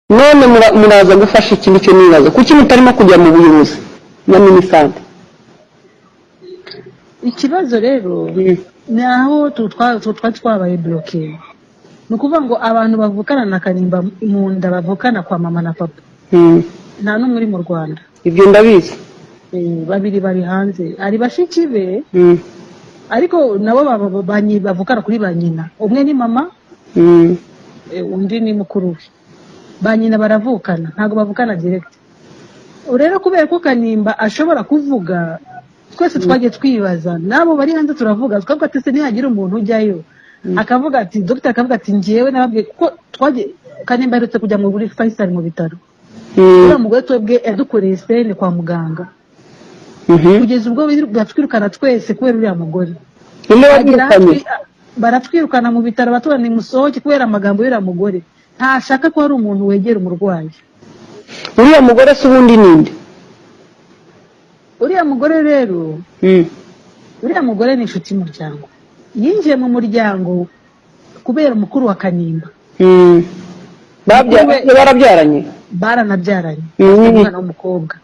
none mura- muraza gufasha iki nicyo nibaza kuki mutarimo kujya mu buyobozi na minisante ikibazo rero ni aho tu- twa- tu- twari twabaye buroke ni ukuvuga ngo abantu bavukana na kanimba mu nda bavukana kwa mama na papa Mm. nta n'umwe uri mu rwanda ibyo ndabizi Eh, babiri bari hanze ari bashiki be Mm. ariko nabo ba- ba- ba nyi- bavukana kuri ba nyina umwe ni mama Mm. eh, undi ni mukuru we ba nyina baravukana ntabwo bavukana direct rero kubera ko kanimba ashobora kuvuga twese twagiye twibaza n'abo bari hanze turavuga twavuga ati se nihagira umuntu ujyayo akavuga ati dogita akavuga ati ngewe nababwiye kuko twagiye kanimba aherutse kujya mu buri fayisali mu bitaro Mm. uriya mugore twebwe yadukoreye sene kwa muganga Mhm. kugeza ubwo biru- batwirukana twese kubera uriya mugore ninde bagira wabirukanye hatwi- baratwirukana mu bitaro baturane musohoke kubera amagambo y'uriya mugore ntashaka ko hari umuntu wegera umurwayi uriya mugore se ubundi ninde uriya mugore rero Mm. uriya mugore ni inshuti y'umuryango yinjiye mu muryango kubera umukuru wa kanimba Mm. Babya- Mukuru we- barabyaranye baranabyaranye Mm. umwana w'umukobwa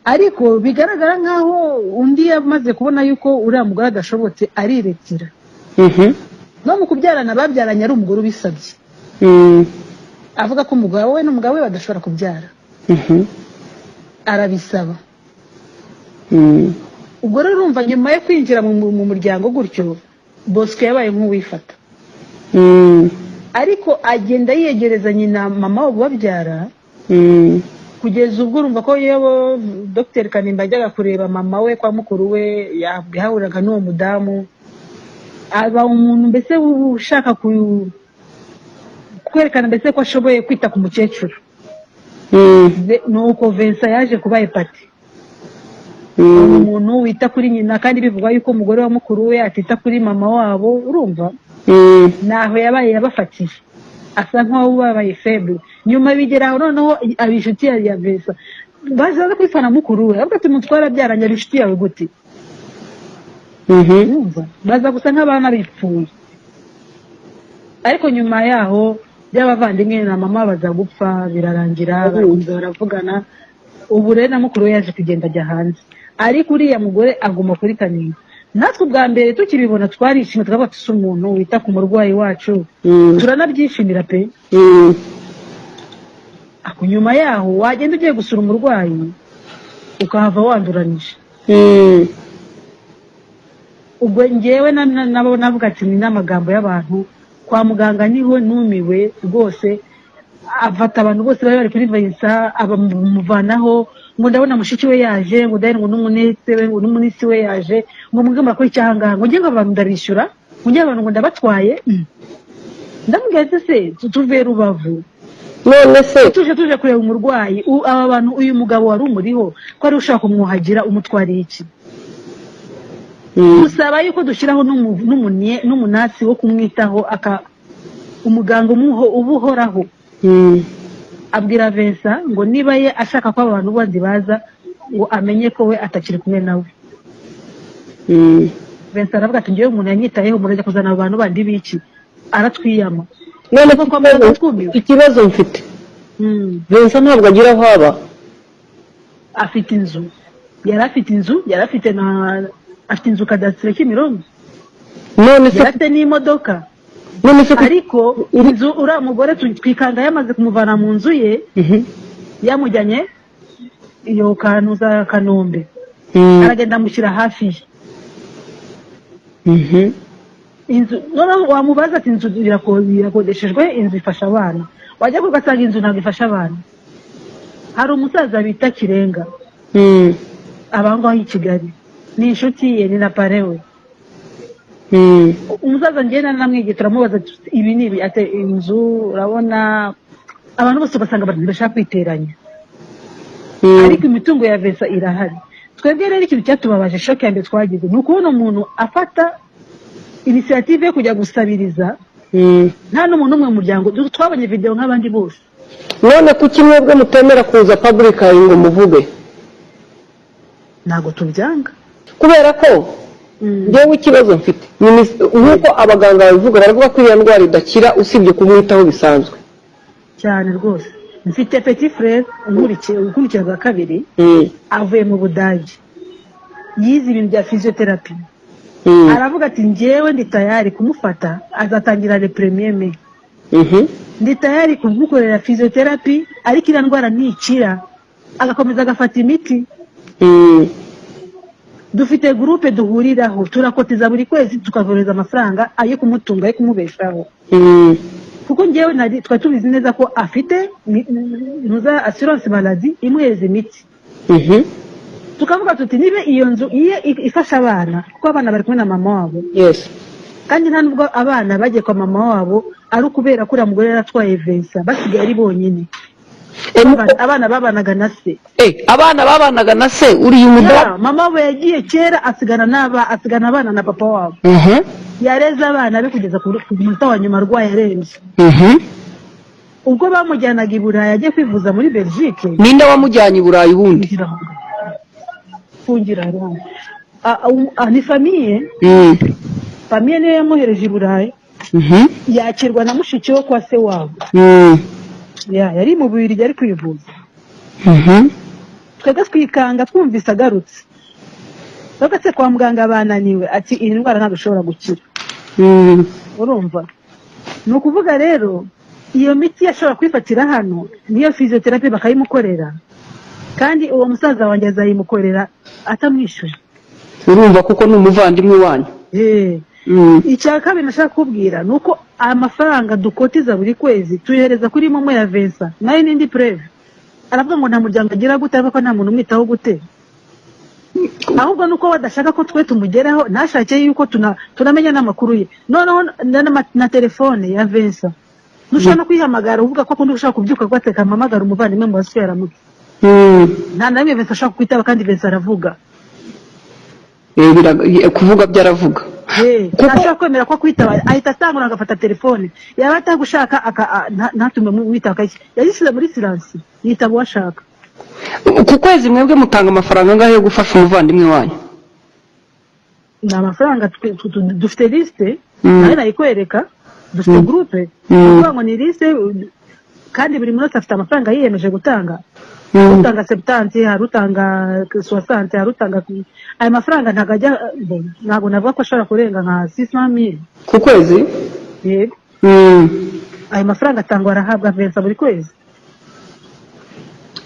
ariko bigaragara nk'aho undi yamaze kubona yuko uriya mugore adashobotse ariretira Mhm. no mu kubyarana babyaranye ari umugore ubisabye Mm. avuga ko umugabo we n'umugabo we badashobora kubyara Mhm. arabisaba Mm. ubwo rero urumva nyuma yo kwinjira mu, mu muryango gutyo bosco yabaye nk'uwifata Mm. ariko agenda yiyegereza nyina mama wo babyara Mm. kugeza ubwo urumva ko yewe dr kanimba yajyaga kureba mama we kwa mukuru we yahahuriraga n'uwo mudamu aba umuntu mbese ushaka ku- kwerekana mbese ko ashoboye kwita ku mukecuru Mm. Ve- nuko vensa yaje kuba epati Mm. umuntu wita kuri nyina kandi bivugwa yuko umugore wa mukuru we atita kuri mama wabo urumva Mm. ntaho yabaye yabafatiye asa nk'aho babaye feble nyuma bigera aho noneho aba inshuti ya ya vesa bazaza kwifana mukuru we avuga ati mutwara byaranye ari inshuti yawe gute Mhm. urumva baza gusa nk'abana bipfuye ariko nyuma yaho by'abavandimwe na mama baza gupfa birarangira barakomeza baravugana ubu rero na mukuru we yaje kugenda ajya hanze ariko uriya mugore aguma kuri kanimba natwe ubwa mbere tukibibona twarishimye twavuga tuzi umuntu wita ku murwayi wacu Mm. turanabyishimira pe Mm. ako nyuma yaho wagenda ugiye gusura umurwayi ukahava wanduranije Mm. ubwo ngewe na- na- nabo navuga ati ni n'amagambo y'abantu kwa muganga niho numiwe rwose afata abantu bose bari bari kuri vayiza abamuvanaho ngo ndabona mushiki we yaje ngo ndabona ngo n'umunisi we ngo n'umunisi we yaje ngo mubwe murakora iki aha ngaha ngo njye ngo abantu ndarishyura ngo njye abantu ngo ndabatwaye ndamubwira ati se tu- tuve rubavu none se tuje tuje kureba umurwayi u- aba bantu uyu mugabo wari umuriho ko ari ushaka kumwuhagira umutwariye iki Mm. gusaba yuko dushyiraho n'umu- n'umunye- n'umunasi wo kumwitaho aka umuganga umuho ubuhoraho Mm. abwira Vincent ngo niba ye ashaka ko abantu bandi baza ngo amenye ko we atakiri kumwe nawe Mm. Vincent aravuga ati ngewe umuntu yanyitayeho murajya kuzana abo bantu bandi b'iki aratwiyama none Kuko kwa muganga twumiwe. ikibazo- ikibazo mfite Mm. vincent ntabwo agira aho aba afite inzu yari afite inzu yari afite na afite inzu kadasitire kimironko none yari se afite n'imodoka none se ku- ariko inzu uriya mugore tu- twikanga yamaze kumuvana mu nzu ye Mhm. yamujyanye iyo kantu za kanombe Mm. aragenda amushyira hafi ye Mhm. inzu noneho wamubaza ati inzu irako- irakodeshejwe inzu ifasha abana wajya ku gasanga inzu ntabwo ifasha abana hari umusaza bita kirenga Mm. abangaho i kigali ni inshuti ye ni na pare we Mm. umusaza ngenda namwigiye turamubaza tuti, ibi ni ibi ati inzu urabona abantu bose ugasanga bashaka kwiteranya Mm. ariko imitungo ya vesa irahari twebwe rero ikintu cyatubabaje shoke ya mbere twagize ni ukubona umuntu afata inisiyative yo kujya gusabiriza Mm. nta n'umuntu umwe mu muryango twabonye videwo nk'abandi bose none kuki mwebwe mutemera kuza public eye ngo muvuge ntabwo tubyanga kubera ko njyewe ikibazo mfite Minis- nk'uko abaganga babivuga baravuga ko iyo ndwara idakira usibye kumwitaho bisanzwe cyane rwose mfite peti furere ukurikiye bwa kabiri Mm, avuye mu budage yize ibintu bya fiziyoterapi mm, aravuga ati njyewe ndi tayari kumufata azatangira le premier me mhm, ndi tayari kumukorera fiziyoterapi ariko iriya ndwara ntikira agakomeza agafata imiti mm, dufite gurupe duhuriraho turakotiza buri kwezi tukavoreza amafaranga ayo kumutunga ayo kumubeshaho mm, kuko njyewe nari twari tubizi neza ko afite ni- ntuza assurance maladi imuhereza imiti mhm. tukavuga tuti niba iyo nzu iyo i- ifasha abana kuko abana bari kumwe na mama wabo Yes. kandi nta nubwo abana bagiye kwa mama wabo ari ukubera ko uriya mugore yari atwaye vensa basigaye ari bonyine Eh, mu- Abana- abana babanaga na se eh, abana babanaga na se uriya Ya, umudara mama wabo yagiye kera asigana n'aba asigana abana na papa wabo Mhm, yareze abana be kugeza ku ku munota wa nyuma arwaye arembye mhm. ubwo bamujyanaga i burayi ajya kwivuza muri belgique ninde wamujyanye i burayi ubundi fungira aho. fungira aho. A- a- a- ni famiye Mm, famiye niyo yamuhereje i burayi mhm, yakirwa na mushiki we kwa se wabo mm, Ya, yari mu bubirigi ari kwivuza mhm, twebwe twikanga twumvise agarutse twebwe se kwa muganga bananiwe ati iyi ndwara ntabwo ishobora gukira mm, urumva ni ukuvuga rero iyo miti yashobora kwifatira hano niyo fiziyoterapi bakayimukorera kandi uwo musaza wanjye azayimukorera atamwishyuye urumva kuko ni umuvandimwe wanyu Eh, Mm, icya kabiri nashaka kubwira ni uko amafaranga dukotiza buri kwezi tuyohereza kuri momo ya vensa nayo n'indi pureve aravuga ngo nta muryango agira gute aravuga ko nta muntu umwitaho gute ahubwo ni uko badashaka ko twe tumugeraho ntashake yuko tuna- tunamenya n'amakuru ye noneho na- na- na telefone ya vensa ntushobora no kuyihamagara uvuga ko akunda ushaka kubyuka ko ateka ampamagara umuvandimwe mu basuye aramutse mm. nta na rimwe vensa ashaka kwitaba kandi vensa aravuga Eh, bira- eh, kuvuga byaravuga Eh, Kuko- ntashobora kwemera ko kwitaba ahita atangura agafata telefone yaba atagushaka aka- a- nta- ntatume mu- wita akaki yazishyize muri siransi yitaba uwashaka ku kwezi mwebwe mutanga amafaranga angahe yo gufasha umuvandimwe wanyu ni amafaranga twe- tu- tu- dufite lisite Mm. nawe nayikwereka dufite gurupe Mm. ukuvuga ngo ni lisite u- kandi buri munsi afite amafaranga yiyemeje gutanga Mm, utanga sebutansi hari utanga sowasansi hari utanga ayo mafaranga ntabwo ajya ntabwo navuga ko ashobora kurenga nka sisamiri ku kwezi yego Mm. ayo mafaranga atangwa arahabwa vensa buri kwezi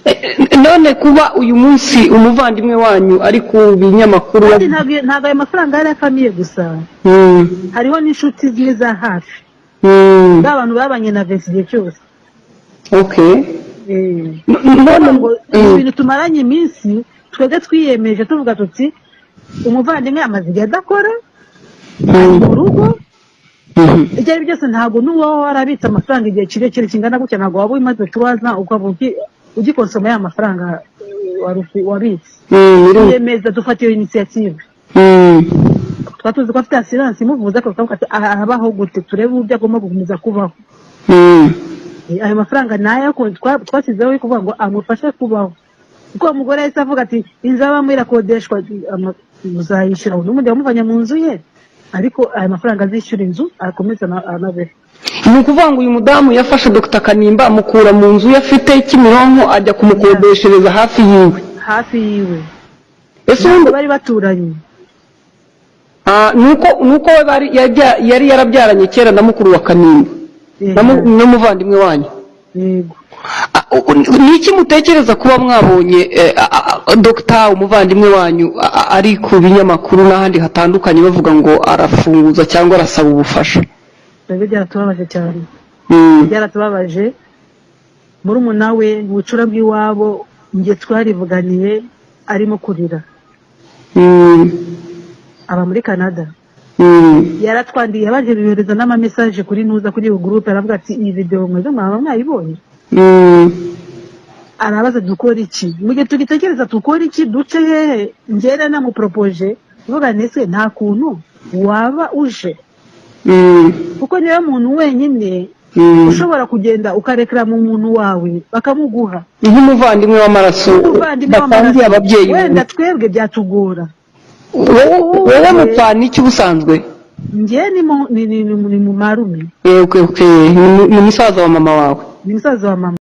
Eh, eh, none kuba uyu munsi umuvandimwe wanyu ari ku binyamakuru kandi ntabwo ntabwo ayo mafaranga yari afamiye gusa Mm, hariho n'inshuti zimwe za hafi mm, ba bantu babanye na vesi igihe cyose okay Eh, N- n- kuvuga none ngo ni Mm, ibintu tumaranye iminsi twebwe twiyemeje tuvuga tuti umuvandimwe amaze igihe adakora ari mu rugo mhm. ibyo ari byo byose ntabwo n'uwaho warabitse amafaranga igihe kirekire kingana gutya ntabwo waba umaze kubaza ukaba ugi- ugikonsoma ya mafaranga eh, waru- wabitse Mm, biru- twiyemeza dufata iyo inisiyative Mm. twari tuzi ko afite asiranse imuvuza ariko tukavuga ati "Aha, arabaho gute turebe uburyo agomba gukomeza kubaho Mm. Eh, ayo mafaranga ni ayo ku- twa- twashyizeho yo kuvuga ngo amufashe kubaho kuko uwo mugore yahise avuga ati inzu abamo irakodeshwa ama- muzayishyura n'ubundi wamuvanye mu nzu ye ariko ayo mafaranga azishyura inzu akomeze ana- anabeho ni ukuvuga ngo uyu mudamu yafashe dr kanimba amukura mu nzu ye afite kimironko ajya kumukodeshereza hafi yiwe hafi yiwe ese Ntabwo ubundi bari baturanye Ah, ni uko ni uko we bari yajya- yari yarabyaranye kera na mukuru wa kanimba Eh, na mu- n'umuvandimwe wanyu yego Ah, u- u- ni iki mutekereza kuba mwabonye eh, a- a- a- dr umuvandimwe wanyu a- a- ari ku binyamakuru n'ahandi hatandukanye bavuga ngo arafunguza cyangwa arasaba ubufasha twebwe byaratubabaje cyane Mm, byaratubabaje murumuna we bucura bw'iwabo njye twarivuganiye arimo kurira mm, aba muri canada mm, yaratwandiye yohereza n'amamesaje kuri ntuza kuri iyo gurupe aravuga ati iyi videwo mwebwe mwaba mwayibonye mm, arabaza dukora iki mu gihe tugitekereza dukora iki duce hehe ngera namuporopoje mvuga nese nta kuntu waba uje mm, kuko niwe muntu wenyine mm. ushobora kugenda ukarekera mu muntu wawe bakamuguha nk'umuvandimwe w'amaraso umuvandimwe batangiye ababyeyi wenda twebwe byatugora wowe wowe mupfana iki ubusanzwe njye ni mu ni- ni- ni mu ni mu marume Eh, okay, okay. Ni mu- ni musaza wa mama wawe ni musaza wa mama